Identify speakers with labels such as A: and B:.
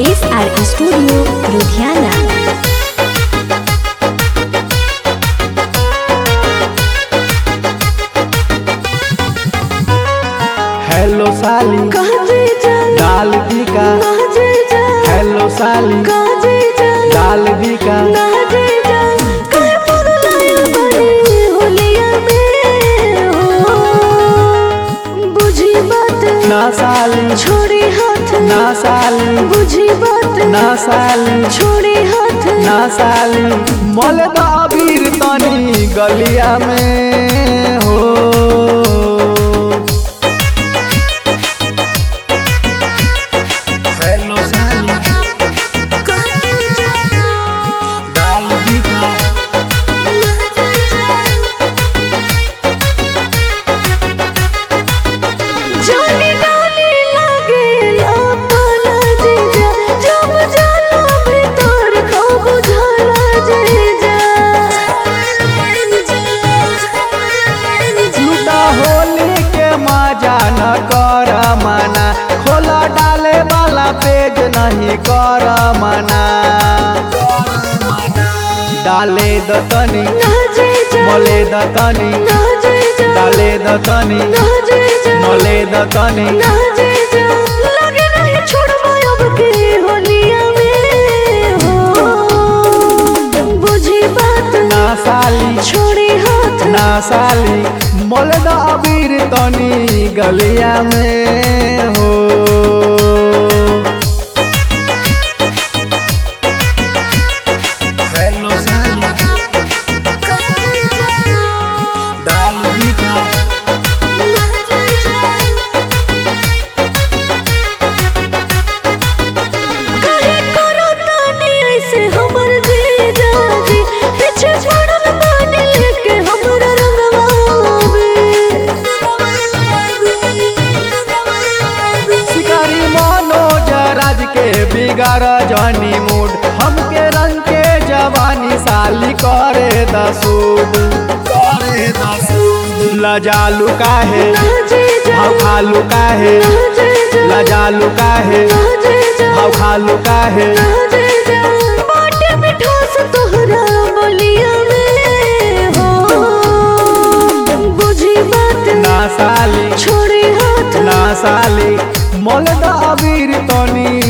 A: S R studio Ludhiana
B: hello साली डाल दी का हेलो साली डाल दी का ना साली
C: छोड़ी हाथ
B: ना साली
C: बुझी बात
B: ना साली
C: छोड़ी हाथ
B: ना साली मल अबीर तनी गलिया में हो हेलो साली डाल दी का
C: जाने डाली लागे लापाला जीजा जब जाला भीतर को बुझाला जीजा
B: लूटा होली के मजा न कर मना खोला डाले वाला पेज नहीं कर मना डाले द तनी
C: ना जीजा
B: मोले द तनी
C: ना जीजा
B: डाले द तनी
C: ना जीजा
B: मोले द तनी
C: ना जीजा लगे नहीं छोड़बो अब के होलिया में हो बुझी बात
B: ना साली
C: छोड़ी हाथ
B: ना साली मोले द अबीर तनी गलिया में हो हेलो साली डाल दी का
C: काहे करो तानी ऐसे हमर जीजा जी पीछे छोड़ल बानी लेके हमरा रंगवा
B: शिकारी मनोज राज के बिगाड़ जनी मूड हमके रंग के जवानी साली करे दसूद करे दसूद लजालू काहे भाव खालू काहे लजालू काहे भाव खालू काहे
C: बाटे मिठास तोहरा बोलिया में हो बुझी बात
B: ना साली
C: छोड़ी हाथ
B: ना साली मोल द अबीर तनी